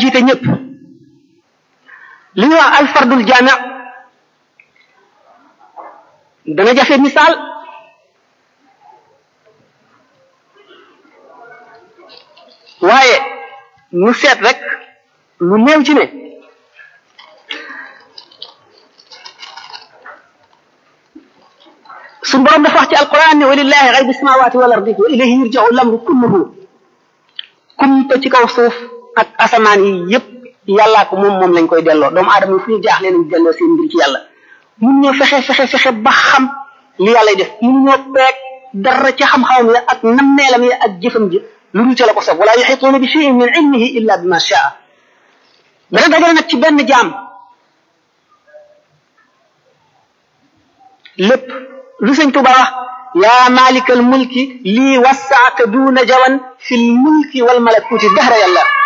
jiite ñëpp li ñuy wax alfardul jaami dana jafe misaal waaye ñu seet rek lu néew ci ne suñu borom dafa wax ci alquran ne walillahi xaybu samawati wal ardi wa ilayhi yurja'u lamru kulluhu kumpa ci kaw suuf ak asamaan yi yépp yàllaa ko moom moom lañ koy delloo doomu aadama yi fu ñu jaaxle nañ delloo seen mbir ci yàlla mun ñoo fexe fexe fexe ba xam li yàlla def mun ñoo peeg dara ci xam-xamam ya ak nammeelam ya ak jëfam ji lu dul ca la ko sob wala yuxituuna bi shay'in min ilmihi illa bima shaa dana dagale nag ci benn jaam lépp lu sëñ Tuba wax yaa malikal mulki lii wasaaka duuna jawan fi l mulki wal malakuti dahra yàlla